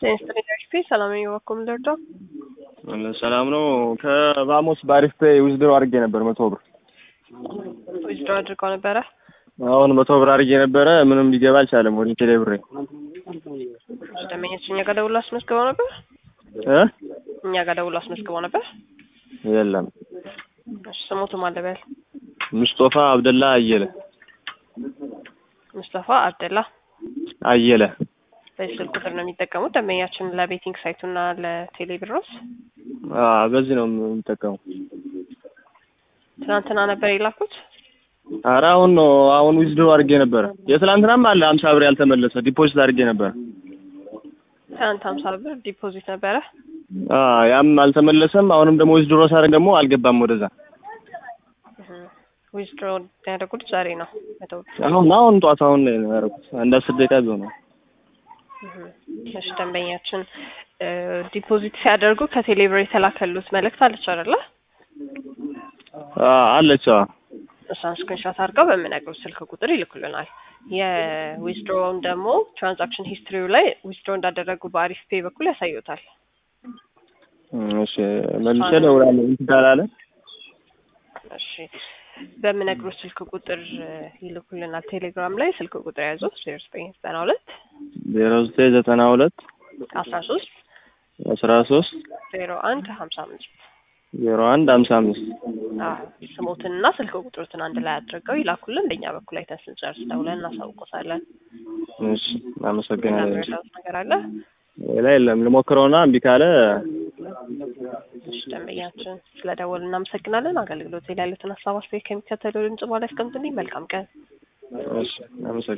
ጤና ሰላም የዋኩም ደርዶ ሰላም ነው። ከቫሞስ በአሪፍ ፔይ ዊዝድሮ አድርጌ ነበር መቶ ብር ዊዝድሮ አድርገው ነበረ። አሁን መቶ ብር አድርጌ ነበረ ምንም ሊገባ አልቻለም። ወደ ቴሌ ብሬ ደመኞች እኛ ጋር ደውሎ አስመዝግበው ነበር። እ እኛ ጋር ደውሎ አስመዝግበው ነበር። የለም እሺ ስሞቱ ማለበል ሙስጦፋ አብደላ አየለ ሙስጠፋ አብደላ አየለ በዚህ ስልክ ቁጥር ነው የሚጠቀሙት ደንበኛችን ለቤቲንግ ሳይቱና ለቴሌ ብሮስ አ በዚህ ነው የምጠቀመው። ትናንትና ነበር የላኩት። ኧረ አሁን ነው አሁን ዊዝድሮ አድርጌ ነበረ። የትላንትናም አለ ሀምሳ ብር ያልተመለሰ ዲፖዚት አድርጌ ነበረ። ትናንት ሀምሳ ብር ዲፖዚት ነበረ። አ ያም አልተመለሰም። አሁንም ደግሞ ዊዝድሮ ሳደርግ ደግሞ አልገባም ወደዛ። ዊዝድሮ ያደረጉት ዛሬ ነው መቶ ብር። አሁን አሁን ጧት አሁን ነው ያደረኩት። አንድ አስር ደቂቃ ቢሆነው እሺ ደንበኛችን ዲፖዚት ሲያደርጉ ከቴሌ ብር የተላከሉት መልእክት አለች አይደለ? አ አለች። አዎ እሷን ስክሪንሾት አድርገው በምነግሩት ስልክ ቁጥር ይልኩልናል። የዊዝድሮውን ደግሞ ትራንዛክሽን ሂስትሪው ላይ ዊዝድሮ እንዳደረጉ በአሪፍ ፔይ በኩል ያሳዩታል። እሺ መልሼ እደውላለሁ እንትን ካላለ እሺ በምነግሩት ስልክ ቁጥር ይልኩልናል። ቴሌግራም ላይ ስልክ ቁጥር ያዙት ዜሮ ዘጠኝ ዘጠና ሁለት ዜሮ ዘጠኝ ዘጠና ሁለት አስራ ሶስት አስራ ሶስት ዜሮ አንድ ሀምሳ አምስት ዜሮ አንድ ሀምሳ አምስት ስሞትንና ስልክ ቁጥሮትን አንድ ላይ አድርገው ይላኩልን። በእኛ በኩል አይተን ስንጨርስ ደውለን እናሳውቆታለን። እሺ አመሰግናለሁ። ምናምን ነገር አለ? ሌላ የለም። ልሞክረውና እምቢ ካለ እሺ ደንበኛችን ስለደወሉ እናመሰግናለን። አገልግሎት ላይ ያሉትን ሀሳብ አስተያየት ከሚከተለው ድምጽ በኋላ ያስቀምጡልኝ። መልካም ቀን። እሺ አመሰግናለሁ።